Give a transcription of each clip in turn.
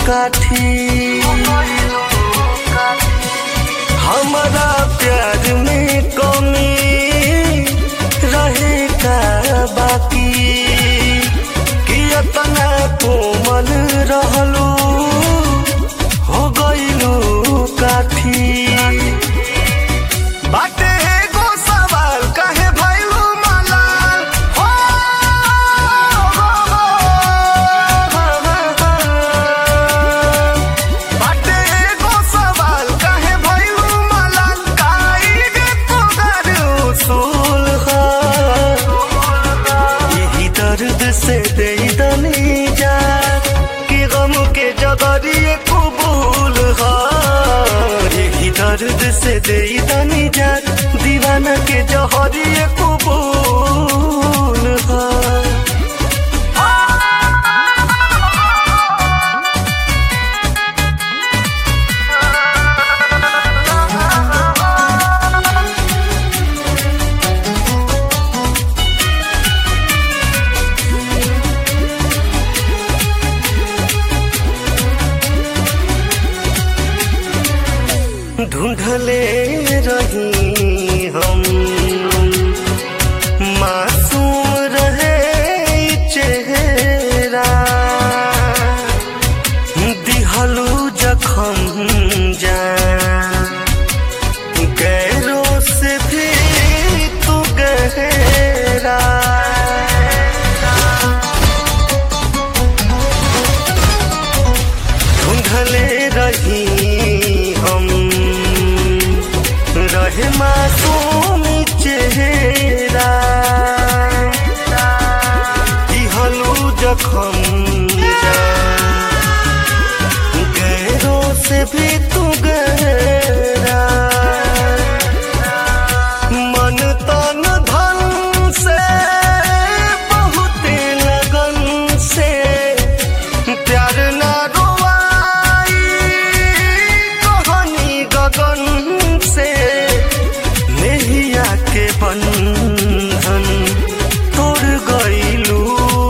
काठी हमारा प्यार में कमी रहे का बाकी कि इतना कोमल रहलू हो गईलू काठी बाटे एगो सवाल काहे भइलू मलाल हो बाटे एगो सवाल काहे भइलू मलाल काई गे तोगर उसूल हा यही दर्द से दे दनी जा कि गम के जगरिए कबूल हा यही दर्द से दे दनी जा दीवाना के जहरिए कबूल हा ढूंढले रही हम मासूम रहे ई चेहरा दिहलू जखम जा गैरों से भी तू गहरा ढूंढले रही हम रहे मासूम चेहरा दिहलू जखम जा गैरों से भी तू गहरा मन तन धन से बहुत लगन से प्यार ना रोवाई कहानी गगन से नैया के बंधन तोड़ गईलू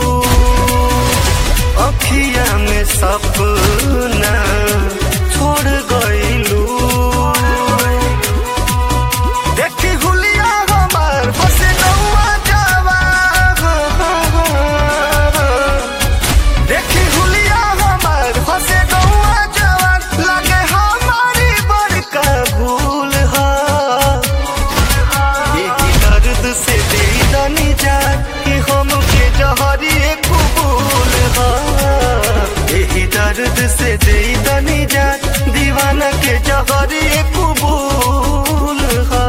अखिया में सपना छोड़ गईलू देखी हुलिया हमार बसे नौआ जावा देखी हुलिया हमार हसे गौआ जवान लगे हमारी बड़का भूल हा यही दर्द से दे दनी जा कि हम के जहरिए कबूल हा यही दर्द से दे दनी जा दीवाना के जहरिए कबूल हा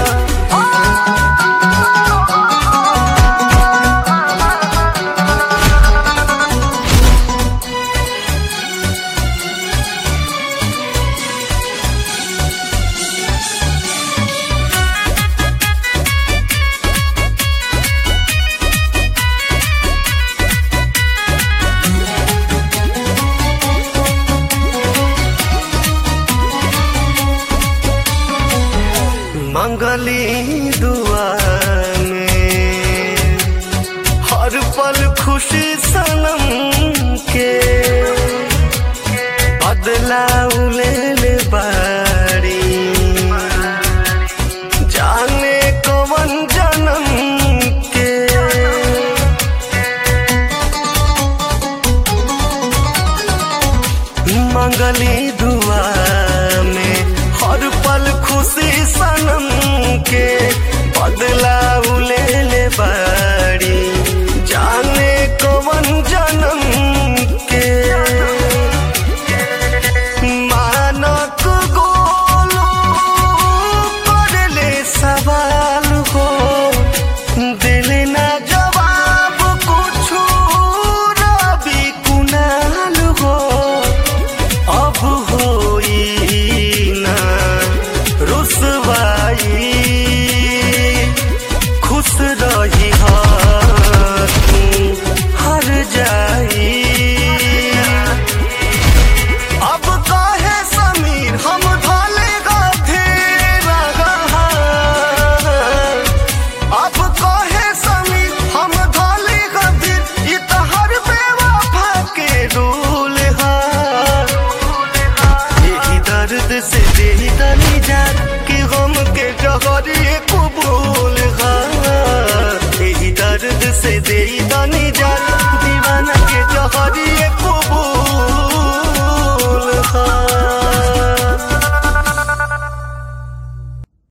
मंगली दुआ में हर पल खुशी सनम के बदला ले ले बारी जाने कवन जन्म के मंगली दुआ में हर पल खुशी सनम के बदला ले ले बारी जाने कवन जन्म के दनी जात कि गम के जहरिए कबूल हा यही दर्द से दे दनी जात दीवाना के जहरिए